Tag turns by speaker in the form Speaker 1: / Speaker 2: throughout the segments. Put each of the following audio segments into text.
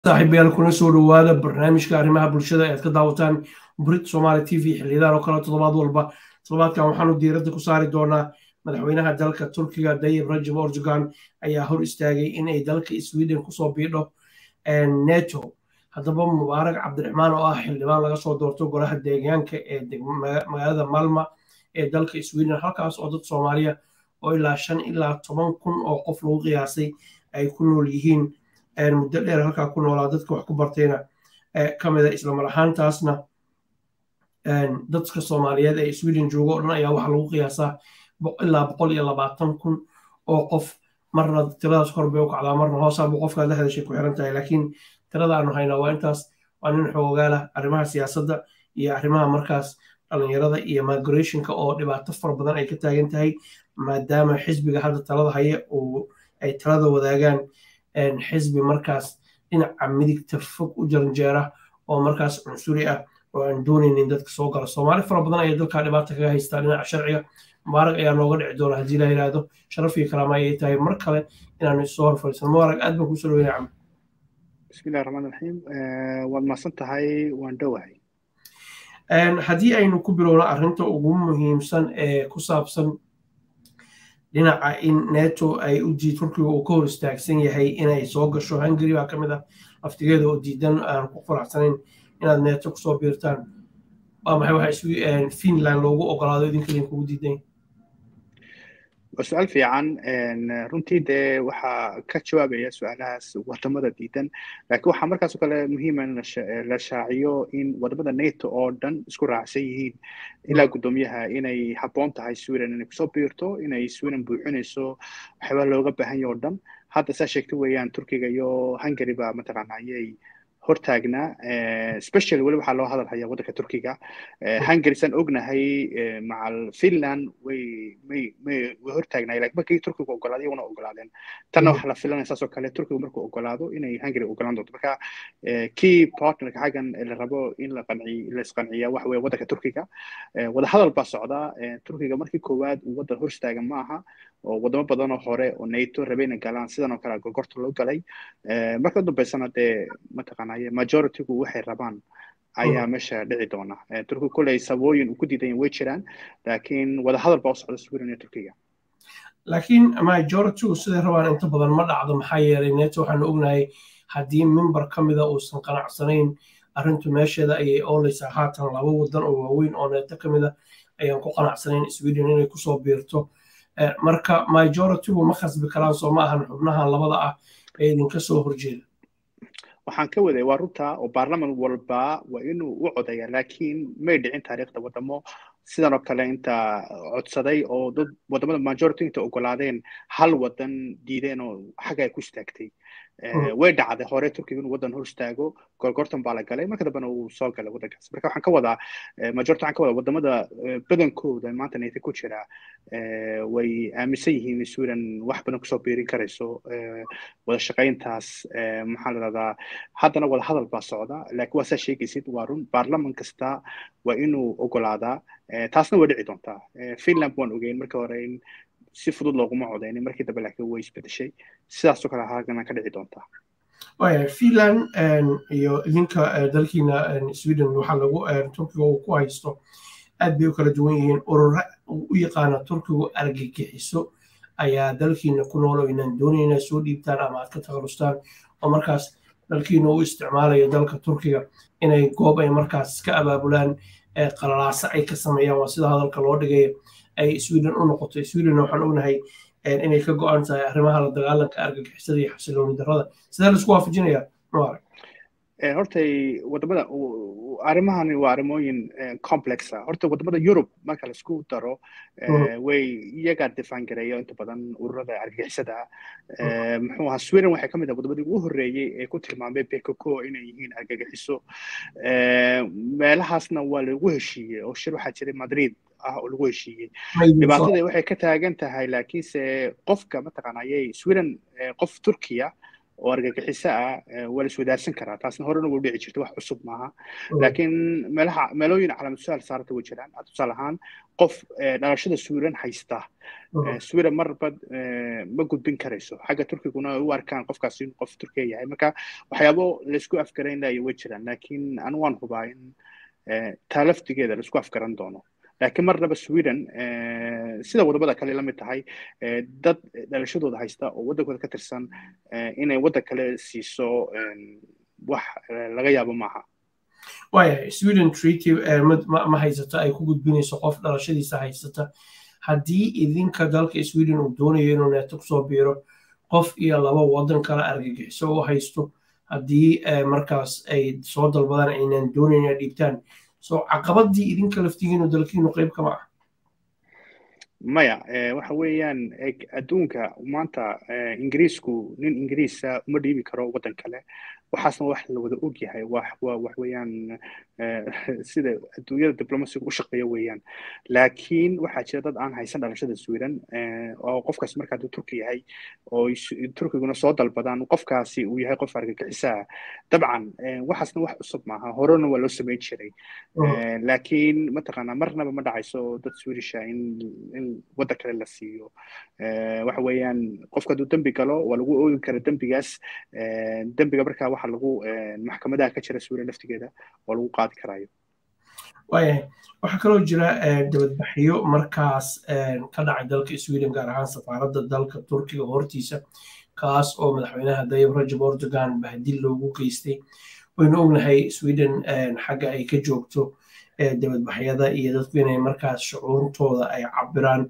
Speaker 1: saaxiibayaal kuna soo dhowaada barnaamijka arrimaha bulshada ee aad ka daawataan brit somaali t v xiliyadan oo kale toddobaad walba toddobaadkan waxaanu diiradda ku saari doonaa madaxweynaha dalka turkiga dayib rajab ordogan ayaa hor istaagay in ay dalka sweden kusoo biidho neto haddaba mubaarak cabdiraxmaan oo ah xildhibaan laga soo doorto golaha deegaanka ee magaalada malma ee dalka sweden halkaas oo dad soomaaliya oo ilaa shan ilaa toban kun oo qof lagu qiyaasay ay ku nool yihiin muddo dheer halkaa ku noolaa dadka wax ku bartayna ka mida islamar ahaantaasna dadka soomaaliyeed ee sweden joogo o dhan ayaa waxaa lagu qiyaasaa ilaa boqol iyo labaatan kun oo qof marna tiradaas kor bay u kacdaa marna hoosaaba qofkaad la hadashay ku xiran tahay laakiin tirada aanu haynaa waa intaas waa nin xoogaalah arrimaha siyaasadda iyo arrimaha markaas dhalinyarada iyo migrationka oo dhibaato fara badan ay ka taagan tahay maadaama xisbiga hadda talada haya ay talada wadaagaan xisbi markaas dhinaca midigta fog u jaranjeera oo markaas cunsuri ah oo aan doonaynin dadka soo gala soomaali fara badan ayaa dalkaa dhibaata kaga haystaa dhinaca sharciga mubaarag ayaa nooga dhici doona haddii la yidhaahdo sharaf iyo kalaama ayay tahay mar kale inaanu isoo hor fadhiisano mubaarag aad baan kusoo dhaweynaya camr
Speaker 2: bismillahi raxmaan raxiim waad mahadsan tahay waan dhowahay
Speaker 1: haddii aynu ku bilowno arrinta ugu muhiimsan ee ku saabsan dhinaca in neto ay u diid turkiga uu ka hor istaagsan yahay inay soo gasho hungary baa ka mid ah laftigeeda oo diidan aan ku faraxsanayn inaad neto kusoo biirtaan waa maxay waxa finland loogu ogolaado idinka idinkugu diidan
Speaker 2: waa su-aal fiican runtii dee waxaa ka jawaabaya su-aalahaas wadamada diidan laakiin waxaa markaas oo kale muhiima in la shaaciyo in wadamada nato oo dhan isku raacsan yihiin ilaa guddoomiyaha inay habboon tahay sweden inay kusoo biirto inay sweden buuxinayso waxyaaba looga baahan yaho dhan hadda saa sheegta weeyaan turkiga iyo hungary baa mataqaana ayay hortaagnaa special weli waxaa loo hadal hayaa waddanka turkiga hungary saan ognahay macal finland way may may way hortaagnaay lakin markii turkiga ogolaaday iyaguna ogolaadeen tanna waxaa la filanaya saas oo kale turkiga markuu ogolaado inay hungary ogolaan doonto marka key partnerka xaggan la rabo in la qanci la isqanciya waxa weeye waddanka turkiga wadahadal baa socda turkiga markii koowaad uu waddan hor istaagan ma aha oo wadamo badan oo hore oo nato rabeyna galaan sidan oo kale gorgorta loo galay marka u dambeysana dee mataqaanaye majoritygu waxay rabaan ayaa meesha dhici doona turkiga kolley sabooyin uu ku diidan way jiraan laakiin wadahadal baa u socda sweden iyo turkiga
Speaker 1: laakiin majoritygu siday rabaan inta badan ma dhacdo maxaa yeelay neto waxaanu ognahay haddii member ka mida uusan qanacsanayn arrintu meesheeda ayay ooleysaa haatan laba wadan oo waaweyn oo neto ka mida ayaan ku qanacsanayn sweden inay kusoo biirto marka majoritygu ma khasbi karaan soo ma ahan xubnahan labada ah ee idinka soo horjeeda
Speaker 2: waxaan ka waday waa runta oo baarlaman walba waa inuu u codaya laakiin may dhicin taariikhda wadamo sidan oo kale inta codsaday oo dad wadamada majority inta ogolaadeen hal wadan diideen oo xagga ay ku istaagtay way dhacday hore turkiga inuu waddan hor istaago gorgortan baa la galay marka dambena uu soo galay waddankaas marka waxaan ka wadaa majority waxaan ka wadaa wadamada badankooda maanta nayta ku jira way aaminsan yihiin in sweden wax badan kusoo biirin karayso wada shaqayntaas maxaa la dhahdaa haddana wada hadal baa socda laakiin waa saa sheegaysid waa run baarlaman kasta waa inuu ogolaadaa taasna way dhici doontaa finland waan ogeyn marka hore in si fudud looguma codeynin markii dambe laakiin way isbedeshay sidaasoo kale haagana ka dhici doontaa
Speaker 1: waya finland iyo idinka dalkiina sweden waxaa lagu turkiga uu ku haysto aad bay u kala duwan yihiin urura u yaqaana turkigu argagixiso ayaa dalkiina ku nool oo inaan doonayn inay soo dhiibtaan ama aad ka takhalustaan oo markaas dalkiina u isticmaalayo dalka turkiga inay goob ay markaas ka abaabulaan qalalaasa ay ka sameeyaan waa sida hadalka loo dhigaya ay sweden u noqoto swedenna waxaan ognahay inay ka go-an tahay arrimaha la dagaalanka argagixisada iyo xasilooni darrada sidee laisku waafajinayaa mubarak
Speaker 2: hortay wadamada arrimahani waa arrimooyin complexa horta wadamada yurub marka laisku daro way iyagaa difaan gareeyo inta badan ururada argagixisada muxuu ahaa sweden waxay ka mid ah wadamadii ugu horreeyey ee ku tilmaamay bekoko inay yihiin argagixiso meelahaasna waa lagu heshiiyey oo shir waxaa jiray madrid ah oo lagu heshiiyey dhibaatada waxay ka taagan tahay laakiinse qofka mataqaanayay sweden qof turkiya oo argagixiso ah waa la iswadaarsan karaa taasna horena way dhici jirta wax cusub maaha laakiin meelaha meelooyin calaamatusaal saarta way jiraan tusaale ahaan qof dhalashada swiran haysta swiran marba ma gudbin karayso xagga turkiguna u arkaan qofkaas inuu qof turkiya yahay marka waxyaabo laysku afgaraynlayo way jiraan laakiin anu waan hubaa in taa laftigeeda laisku afgaran doono laakiin marnaba sweden sida wadamada kale la mid tahay dad dhalashadooda haysta oo waddankooda ka tirsan inay waddan kale siiso wax laga yaabo maaha
Speaker 1: waayahay sweden treaty ma haysato ay ku gudbinayso qof dhalashadiisa haysata haddii idinka dalka sweden uu doonayo inuu neeto kusoo biiro qof iyo laba waddan kale argagixiso u haysto haddii markaas ay soo dalbadaan aynan doonayn inay dhiibtaan so caqabadii idinka laftigiinu dalkiinu qayb kama ah
Speaker 2: maya waxa weeyaan adduunka maanta ingiriisku nin ingiriisa uma dhiibi karo waddan kale waxaasna wax la wada og yahay wax wax weeyaan sida adduunyada diplomasiga u shaqeeya weeyaan laakiin waxaa jira dad aan haysan dhalashada sweden oo qofkaas marka hadduu turki yahay oo turkiguna soo dalbadaan qofkaasi uu yahay qof argagixisaa dabcan waxaasna wax cusub maaha horena waa loo samayn jiray laakiin mataqaanaa marnaba ma dhacayso dad swedisha in in waddan kale la siiyo waxa weeyaan qofka hadduu dembi galo waa lagu oogi kara dembigaas dembiga markaa waxa lagu maxkamadaha ka jira sweden laftigeeda waa lagu qaadi karayo
Speaker 1: waayahay waxaa kaloo jira dabadbaxyo markaas ka dhacay dalka sweden gaar ahaan safaaradda dalka turkiga hortiisa kaas oo madaxweynaha dayib rajab erdogan bahdil loogu geystay waynu ognahay sweden xagga ay ka joogto dabadbaxyada iyo dadku inay markaas shucuurtooda ay cabiraan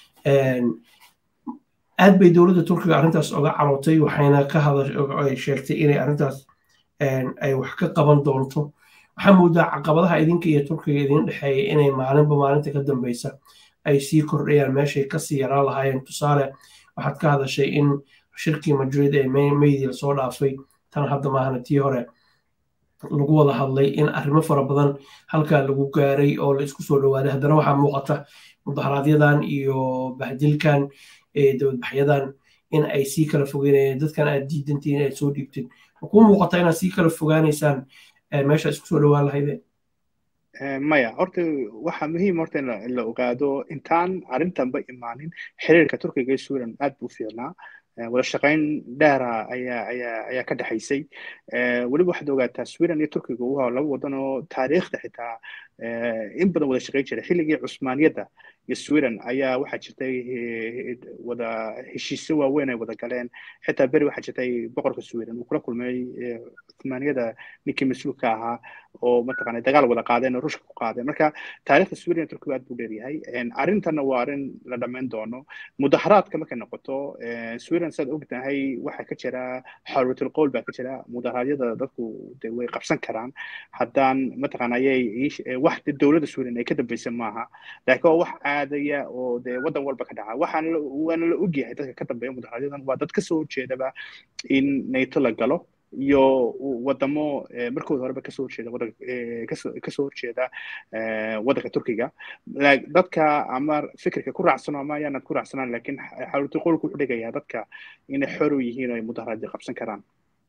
Speaker 1: aad bay dowladda turkiga arrintaas oga carootay waxayna ka hada sheegtay inay arrintaas ay wax ka qaban doonto waxaa moodaa caqabadaha idinka iyo turkiga idin dhexeeya inay maalinba maalinta ka dambeysa ay sii kordhayaan meeshay kasii yaraan lahaayeen tusaale waxaad ka hadashay in shirkii madrid ee meydii lasoo dhaafay tan hadda maahana tii hore lagu wada hadlay in arrimo fara badan halkaa lagu gaaray oo la isku soo dhowaaday haddana waxaa muuqata mudaharaaadyadan iyo bahdilkan dabadbaxyadan in ay sii kala fogeynayeen dadkan aad diidantiin inaad soo dhiibtid makuu muuqata inaad sii kala fogaanaysaan meesha isku soo dhowaan lahaydeen
Speaker 2: maya horta waxaa muhiim horta in la ogaado intaan arrintanba imaanin xiriirka turkiga iyo sweden aad buu fiicnaa wada shaqayn dheera ayaa ayaa ayaa ka dhexaysay weliba waxaad ogaataa sweden iyo turkiga waa laba wadan oo taariikhda xitaa in badan wada shaqayn jiray xilligii cusmaaniyadda iyo sweden ayaa waxaa jirtay wada heshiisyo waaweyn ay wada galeen xitaa beri waxaa jirtay boqorka sweden uu kula kulmay cusmaaniyada ninkii mas-uulka ahaa oo mataqaana dagaal wada qaadeen oo ruushka ku qaadeen marka taariikhda sweden iyo turkiga aad buu dheeryahay arrintanna waa arrin la dhammayn doono mudaharaadka markay noqoto sweden saad ogtahay waxaa ka jira xorriyatul qowl baa ka jira mudaharaadyada dadku de way qabsan karaan haddaan mataqaana ayay wax dowladda sweden ay ka dambaysa maaha laakiin waa wax caadaya oo dee waddan walba ka dhaca waxaan waana la ogyahay dadka ka dambeeya mudaharaayadan waa dad kasoo horjeedaba in nato la galo iyo wadamo markooda horeba kasoo horjeeda wadan kasoo horjeeda waddanka turkiga dadka ama fikirka ku raacsano ama ayaanad ku raacsanaan laakiin xawlati qolku wuxuu dhigayaa dadka inay xor u yihiin oo ay mudaharaadii qabsan karaan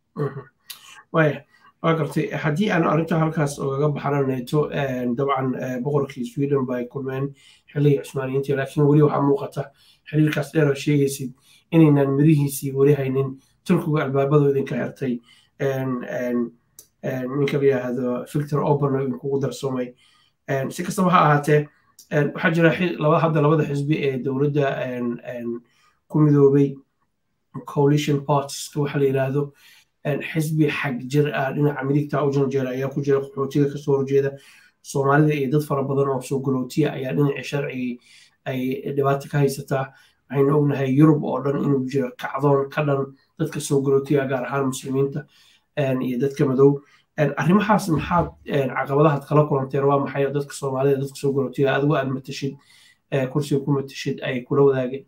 Speaker 1: waya waa gartay haddii aan arrinta halkaas ogaga baxano neto dabcan boqorkii sweden bay kulmeen xilligii cusmaaniyiintii laakiin weli waxaa muuqata xiriirkaas dheer oo sheegaysid inaynan mirihiisii weli haynin turkiga albaabadu idinka xirtay ninka la yidhaahdo victor oban oo idinkugu darsoomay si kastaba ha ahaatee waxaa jira hadda labada xisbi ee dowladda ku midoobay coalition partieska waxa la yidhaahdo xisbi xag jir ah dhinaca midigta u janjeera ayaa ku jira qaxootiga kasoo horjeeda soomaalida iyo dad fara badan oo soo galootiya ayaa dhinacii sharcigii ay dhibaata ka haysataa waxaynu ognahay yurub oo dhan inuu jiro kacdoon ka dhan dadka soo galootiya gaar ahaan muslimiinta iyo dadka madow arrimahaas maxaad caqabadahaad kala kulanteen waa maxay dadka soomaalida dadka soo galootiya adigu aad matashid kursiga ku matashid ay kula wadaageen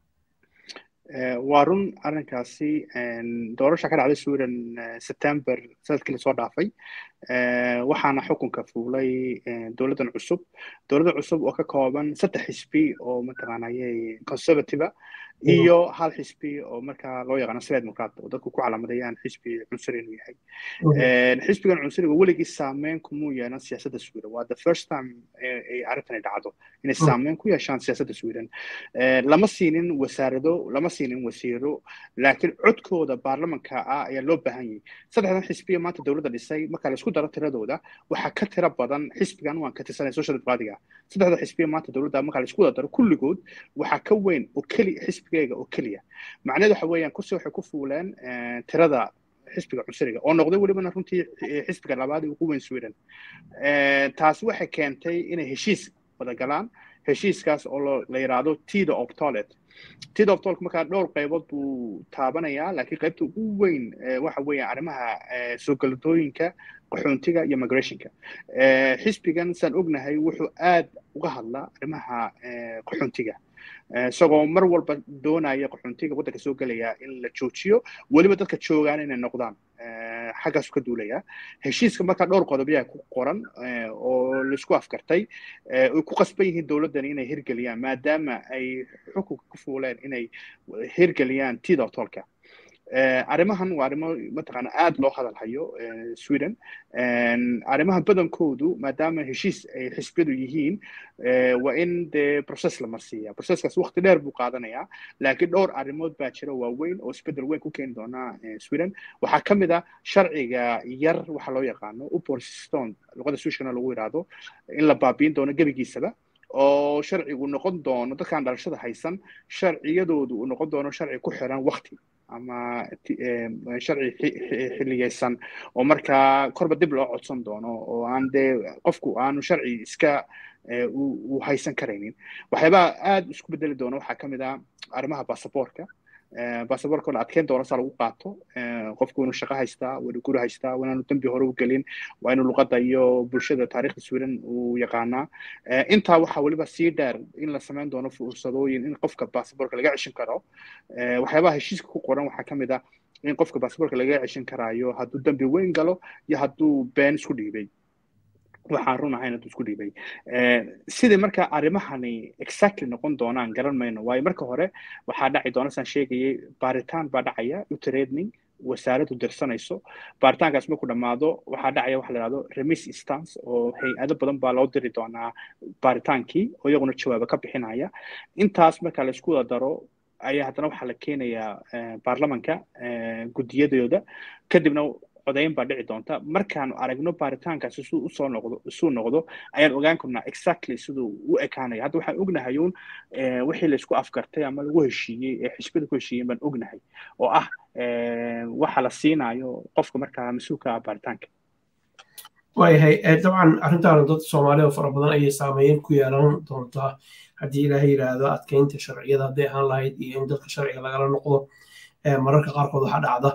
Speaker 2: waa run arrinkaasi doorasha ka dhacday sweden september sanadkii lasoo dhaafay waxaana xukunka fuulay dowladdan cusub dowladda cusub oo ka kooban saddex xisbi oo mataqaanayay conservative iyo hal xisbi oo markaa loo yaqaano sred democrat oo dadku ku calaamadayaan xisbi cunsuri inuu yahay xisbigan cunsuriga weligii saameyn kumuu yeelan siyaasadda sweden waa the first time ay arrintani dhacdo inay saameyn ku yeeshaan siyaasadda sweden lama siinin wasaarado lama siinin wasiiro laakiin codkooda baarlamanka ah ayaa loo baahan yahay saddexdan xisbiya maanta dowladda dhisay marka la isku daro tiradooda waxaa ka tira badan xisbigan waan ka tirsanay social democratic saddexda xisbiya maanta dowladda marka la isku wada daro kulligood waxaa ka weyn oo keliya xisbigayga oo keliya macnaheedu waxa weeyaan kursi waxay ku fuuleen tirada xisbiga cunsuriga oo noqday welibana runtii xisbiga labaad ugu weyn sweden taasi waxay keentay inay heshiis wada galaan heshiiskaas oo la yidhaahdo tida of toilet tida of toilet markaa dhowr qaybood buu taabanayaa laakiin qaybta ugu weyn waxa weeyaan arrimaha soo galadooyinka qaxoontiga iyo migrationka xisbigan saan ognahay wuxuu aad uga hadlaa arrimaha qaxoontiga isagoo mar walba doonaya qaxoontiga waddanka soo gelaya in la joojiyo weliba dadka joogaan inay noqdaan xaggaasu ka duulaya heshiiska markaa dhowr qodob ayaa ku qoran oo laisku afkartay ay ku qasban yihiin dowladdan inay hirgeliyaan maadaama ay xukunka ku fuuleen inay hirgeliyaan tida tolka arrimahan waa arrimo mataqaana aad loo hadal hayo sweden arrimaha badankoodu maadaama heshiis ay xisbiyadu yihiin waa in dee process la marsiiya processkaas waqti dheer buu qaadanayaa laakiin dhowr arrimood baa jira waaweyn oo isbedel weyn ku keeni doona sweden waxaa ka mid ah sharciga yar waxa loo yaqaano uporston luqada swishkana lagu yidhaahdo in la baabiin doono gebigiisaba oo sharcigu noqon doono dadkaan dhalashada haysan sharciyadoodu uu noqon doono sharci ku xiran waqti ama sharci xilligaysan oo markaa korba dib loo codsan doono oo aan dee qofku aanu sharci iska uu haysan karaynin waxyaabaha aad isku bedeli doona waxaa ka mid ah arrimaha basaboorka basaboorka la adkeyn doono saa lagu qaato qofku inuu shaqo haystaa waa inuu guri haystaa waa inaanu dembi hore u gelin waa inuu luqadda iyo bulshada taariikhda sweden uu yaqaanaa intaa waxaa weliba sii dheer in la samayn doono fursadooyin in qofka basaboorka laga ceshin karo waxyaabaha heshiiska ku qoran waxaa ka mid ah in qofka basaboorka laga ceshin karaayo hadduu dembi weyn galo iyo hadduu been isku dhiibay waxaan run ahayn hadduu isku dhiibay sidai marka arrimahani exactly noqon doonaan garan mayno waayo marka hore waxaa dhaci doona saan sheegayay baaritaan baa dhacaya utraining wasaaraddu dirsanayso baaritaankaas markuu dhammaado waxaa dhacaya waxa la yidhahdo remis stance oo hay-ado badan baa loo diri doonaa baaritaankii oo iyaguna jawaabo ka bixinaya intaas marka la isku wada daro ayaa haddana waxaa la keenayaa baarlamanka guddiyadooda kadibna codayn baa dhici doonta markaanu aragno baaritaankaasi siduu usoo noqdo isuu noqdo ayaan ogaan karnaa exactly siduu u ekaanaya hadda waxaan ognahay uun wixii laisku afgartay ama lagu heshiiyey ee xisbada ku heshiiyeen baan ognahay oo ah waxa la siinayo qofka markaa mas-uulka ah baaritaanka
Speaker 1: waayahay dabcan arrintaana dad soomaaliya oo fara badan ayay saameyn ku yeelan doontaa haddii ilaahay yidhaahdo adkeynta sharciyada hadday ahaan lahayd iyo in dadka sharciga lagala noqdo mararka qaarkood waxaa dhacda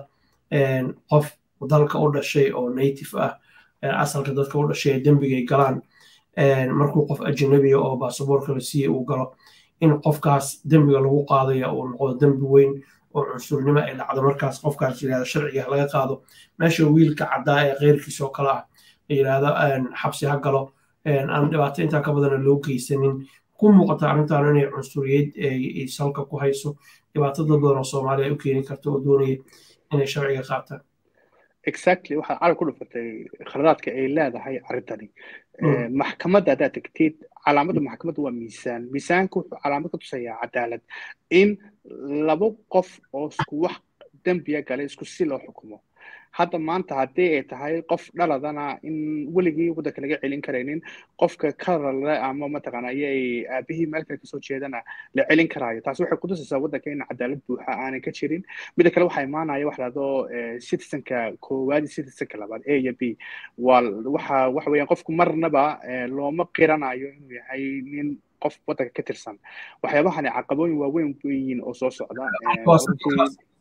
Speaker 1: qof dalka u dhashay oo native ah asalka dadka u dhashay ee dembigay galaan markuu qof ajnabiya oo baasaboorka la siiyey uu galo in qofkaas dembiga lagu qaadaya uu noqdo dembi weyn oo cunsurnimo ay dhacdo markaas qofkaas yidhahda sharciga laga qaado meesha wiilka caddaa ee keyrkiisa oo kale ah yidhahda xabsi ha galo aan dhibaato intaa ka badana loo geysanin ku muuqata arrintan inay cunsuriyeed ay salka ku hayso dhibaato dad badan oo soomaaliya u keeni karta oo doonaya inay sharciga qaataan
Speaker 2: exactly waxaad carab ku dhufatay khaladaadka ay leedahay arrintani maxkamadda haddaad tegtid calaamadda maxkamadda waa miisaan miisaanka wuxuu calaamad ka tusayaa cadaalad in laba qof oo isku wax dembiya galay isku si loo xukumo hadda maanta haddii ay tahay qof dhaladana in weligii waddanka laga celin karaynin qofka karale ama mataqaana ayay aabihii meel kale kasoo jeedana la celin karaayo taasi waxay kutusaysaa waddanka in cadaalad buuxa aanay ka jirin mida kale waxaa imaanaya wax lahdo citizenka koowaad iyo citizenka labaad a iyo b waa waxa waxa weeyaan qofku marnaba looma qiranayo inuu yahay nin qof waddanka ka tirsan waxyaabahani caqabooyin waaweyn weyiin oo soo socda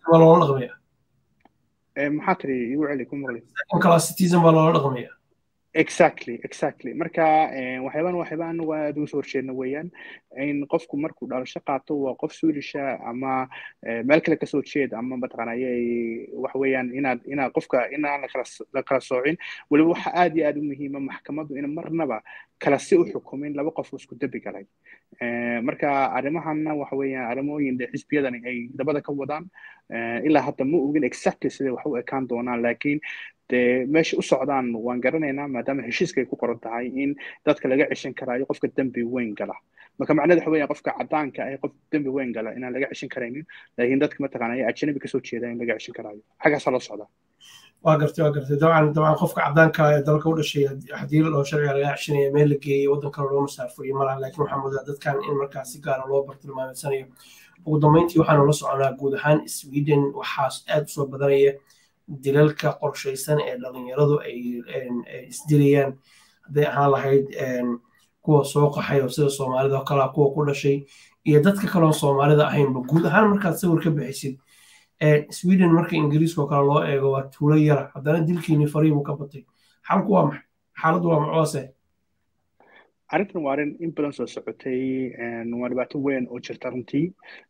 Speaker 2: maxaa tiri igu celi ku maqli
Speaker 1: kala citizen baa loola dhaqmaya
Speaker 2: exactly exactly marka waxyaabaan waxyaaba anagu aada uga soo horjeedna weeyaan in qofku markuu dhalasho qaato waa qof suulisha ama meel kale kasoo jeed ama mataqaanaya waxa weeyaan inaad inaad qofka inaan lakala la kala soocin weliba waxa aada iyo aada u muhiima maxkamaddu in marnaba kala si u xukumin laba qof oo isku dembi galay marka arrimahanna waxa weeyaan arrimooyin de xisbiyadani ay dabada ka wadaan ilaa hadda ma ogin exactly siday wax u ekaan doonaan laakiin dee meesha u socdaan waan garanaynaa maadaama heshiiska ay ku qoran tahay in dadka laga ceshan karaayo qofka dembi weyn gala marka macnaheed waxa weeyaan qofka caddaanka ah qof dembi weyn gala inaan laga ceshan karaynin laakiin dadka mataqaanaya ajnabi kasoo jeeda in laga ceshan karaayo xaggaasaa loo socdaa
Speaker 1: waa gartay waa gartay dabcan dabcan qofka caddaanka ee dalka u dhashay haddii loo sharciga laga ceshanaya meel la geeyey waddan kale loo masaafuriyo malaha laakiin waxaa moodaa dadkan in markaas si gaara loo bartilmaameedsanayo ugu dambeyntii waxaanu la soconaa guud ahaan sweden waxaas aada usoo badanaya dilalka qorshaysan ee dhalinyaradu ay isdilayaan hadday ahaan lahayd kuwa soo qaxay oo sida soomaalida oo kalea kuwa ku dhashay iyo dadka kaleoo soomaalida ahaynba guud ahaan markaad sawir ka bixisid sweden marka ingiriiska oo kale loo eego waa tuulo yara haddana dilkiini fariibu ka batay xalku waa maxay xaaladdu waa maxoose
Speaker 2: arrintan waa arrin in badan soo socotay waa dhibaato weyn oo jirta runtii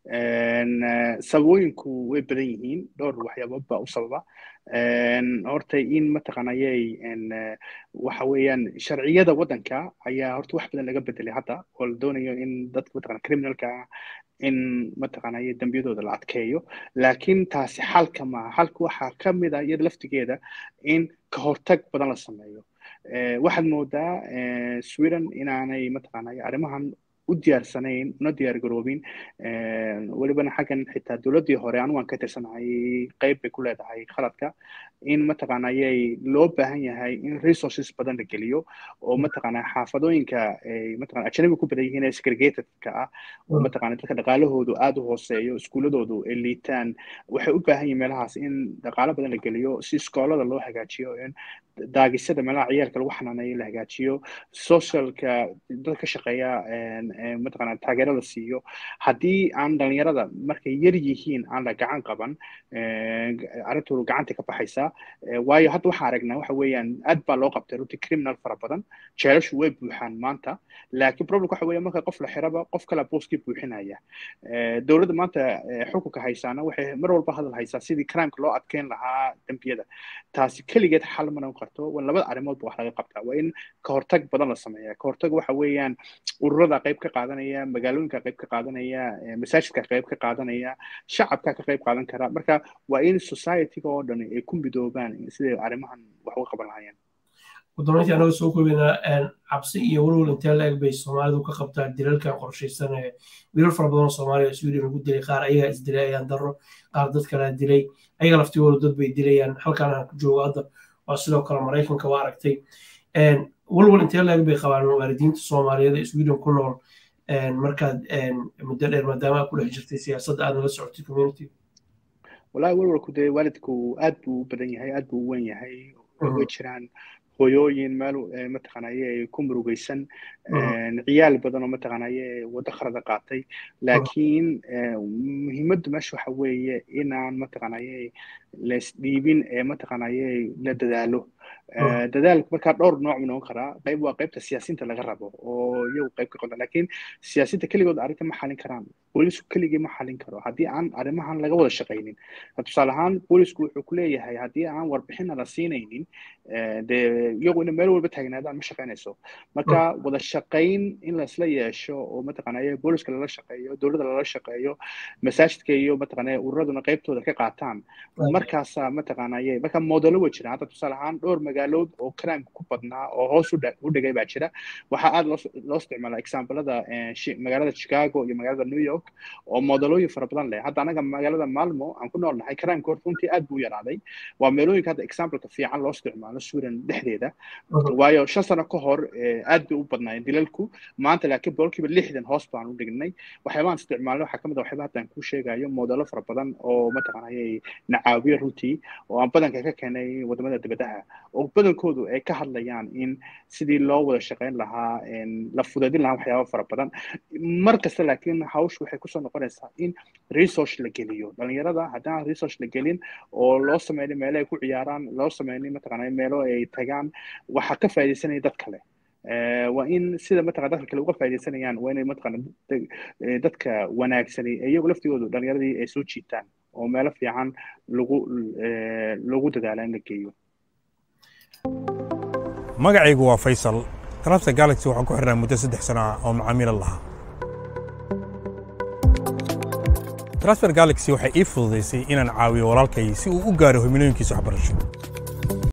Speaker 2: sababooyinku way badan yihiin dhowr waxyaabood baa u sababa horta in mataqaanayay waxa weeyaan sharciyada waddanka ayaa horta wax badan laga bedelay hadda oo la doonayo in dadka mataqana criminalka in mataqaanaya dembiyadooda la adkeeyo laakiin taasi xalka maaha xalka waxaa ka mid ah iyada laftigeeda in ka hortag badan la sameeyo waxaad moodaa sweden inaanay mataqaanaya arrimahan u diyaarsanayn una diyaar garoobin welibana xaggan xitaa dowladdii hore anigu aan ka tirsanahay qayb bay ku leedahay khaladka in mataqaanayay loo baahan yahay in resources badan la geliyo oo mataqaanaa xaafadooyinka ay mataqana ajnabi ku badan yihiin ee segregatedka ah oo mataqana dadka dhaqaalahoodu aada u hooseeyo iskuuladoodu ay liitaan waxay u baahan yihiin meelahaas in dhaqaalo badan la geliyo si iskoolada loo hagaajiyo in daagisada meelaha ciyaalka lagu xanaaneeyo la hagaajiyo socialka dad ka shaqeeya mataqana taageero la siiyo haddii aan dhalinyarada markay yar yihiin aan la gacan qaban arrintoodu gacanta ka baxaysaa waayo hadda waxaa aragnaa waxa weeyaan aad baa loo qabtay runtii criminal fara badan jeelashu way buuxaan maanta laakiin problem waxa weeya marka qof la xiraba qof kale booskii buuxinaya dowladda maanta xukunka haysaana waxay mar walba hadal haysaa sidii crimeka loo adkeyn lahaa dembiyada taasi keligeed xal ma noqon karto labada arrimood ba wax laga qabtaa waa in ka hortag badan la sameeya ka hortag waxa weeyaan ururada qayb ka qaadanaya magaalooyinka qayb ka qaadanaya masaajidka qayb ka qaadanaya shacabka ka qayb qaadan kara marka waa in societyga oo dhan ay ku midoobaan siday arrimahan wax uga qaban lahaayeen
Speaker 1: gudoomintii anaga soo koobaynaa cabsi iyo walwal intee la eg bay soomaalidu ka qabtaa dilalkan qorshaysan ee wiilal fara badan oo soomaaliya sweden lagu dilay qaar ayagaa isdilay ayaan daro qaar dad kalea dilay ayaga laftigooda dad bay dilayaan halkaan aan ku joogo hadda waa sidoo kale maraykanka waa aragtay walwal intee la eg bay qabaan waalidiinta soomaaliyeed ee sweden ku nool markaad muddo dheer maadaama aad ku dhex jirtay siyaasadda aad nala socotay community
Speaker 2: wallahi walwalku dee waalidku aad buu u badan yahay aad buu u weyn yahay way jiraan hooyooyin meel mataqaanaye ku murugaysan ciyaal badan oo mataqaanaye waddo khalada qaatay laakiin muhiimaddu meesha waxa weeye inaan mataqaanaye laisdhiibin ee mataqaanaye la dadaalo dadaalku markaa dhowr nooc mu noqon karaa qayb waa qaybta siyaasiinta laga rabo oo iyagu qayb ka qodan laakiin siyaasiinta keligood arrinta ma xalin karaan boolisku keligii ma xalin karo haddii aan arrimahan laga wada shaqaynin tusaale ahaan boolisku wuxuu ku leeyahay haddii aan warbixina la siinaynin dee iyagu ina meel walba taagnaadaan ma shaqaynayso marka wada shaqayn in laisla yeesho oo mataqaanaya booliska lala shaqeeyo dowladda lala shaqeeyo masaajidka iyo mataqaanaya ururaduna qaybtooda ka qaataan markaasaa mataqaanaya marka modelo way jiraan hadda tusaale ahaan dhowr magaalood oo crimeka ku badnaa oo hoos u dhigay baa jira waxaa aad loo isticmaalaa examplada magaalada chicago iyo magaalada new york oo modelooyin fara badan leh hadda anaga magaalada malmo aan ku nool nahay crimeka horta runtii aad buu yaraaday waa meelooyinka hadda exampleka fiican loo isticmaalo sweden dhexdeeda waayo shan sano ka hor aad bay u badnaayeen dilalku maanta laakiin boqolkiiba lixdan hoos baan u dhignay waxyaabaan isticmaalnay waxaa kamid a waxyaaba hadda aan kuu sheegayo modelo fara badan oo mataqaanayay nacaawiyo caalamiya runtii oo aan badanka ka keenay wadamada dibadaha oo badankoodu ay ka hadlayaan in sidii loo wada shaqayn lahaa la fudeedin lahaa waxyaaba fara badan mar kasta laakiin hawshu waxay kusoo noqonaysaa in resource la geliyo dhalinyarada haddaan resource la gelin oo loo sameynin meelo ay ku ciyaaraan loo sameynin mataqaanaa meelo ay tagaan waxaa ka faa'iidaysanaya dad kale waa in sida mataqana dadka kale uga faaidaysanayaan waa inay mataqana dadka wanaagsani iyagu laftigoodu dhalinyaradii ay soo jiitaan oo meelo fiican lagu lagu dadaala in la geeyo
Speaker 3: magacaygu waa faysal transfer galaxy waxaan ku xirnaa muddo saddex sano ah oo macaamiila lahaa transfer galaxy waxay ii fududaysay inaan caawiyo walaalkay si uu u gaaro himilooyinkiisa waxbarasho